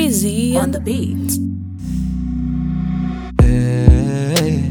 Easy on the beat. Hey,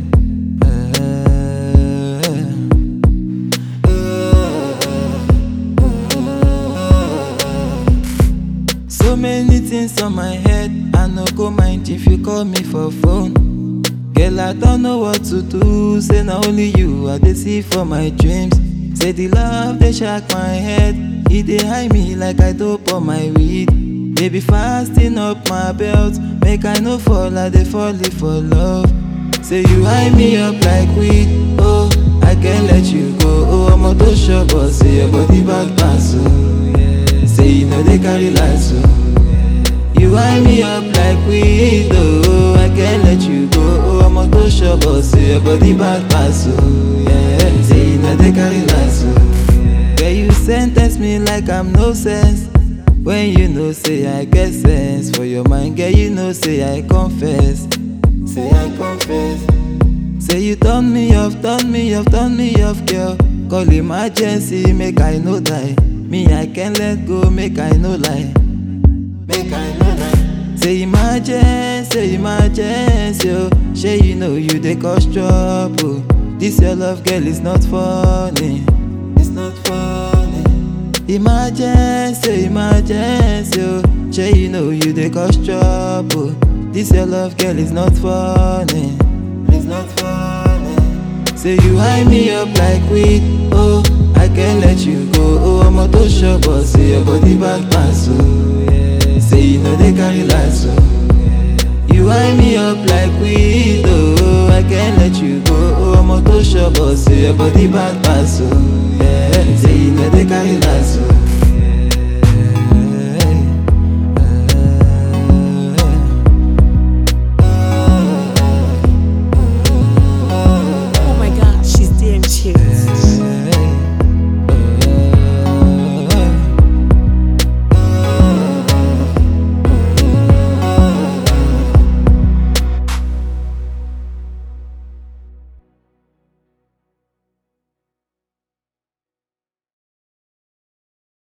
So many things on my head, I no go mind if you call me for phone. Girl, I don't know what to do. Say na only you I dey see for my dreams. Say the love dey shock my head, e dey high me like I dope on my weed. Baby fasten up my belt, make I no fall, I dey fall for love. Say you high me up like weed, oh I can't let you go. Oh ọmọ tó ṣọ̀bọ̀ say your body bad pass oh. Yeah. Say you no dey carry lights oh. You high me up like weed, oh I can't let you go. Oh ọmọ tó ṣọ̀bọ̀ say your body bad pass oh. Yeah. Say you no dey carry lights oh. Yeah, you sentence me like I'm no sense. When you know say I get sense for your mind, girl, you know say I confess. Say I confess. Say you turn me off, turn me off, turn me off, girl. Call emergency, make I no die. Me, I can't let go, make I no lie. Make I no lie. Say emergency, say emergency, oh. Shay, you know you dey cause trouble. This your love, girl, is not funny. It's not funny. Emergency, emergency, oh. Shay, you know you dey cause trouble. This your love, girl, is not funny. It's not funny. Say you high me up like weed, oh I can't let you go, oh ọmọ tó ṣọ̀bọ̀ say your body bad pass, oh yeah. Say you no dey carry lights, oh You high me up like weed, oh I can't let you go, oh ọmọ tó ṣọ̀bọ̀ say your body bad pass, oh yeah. Say you no dey carry lights, oh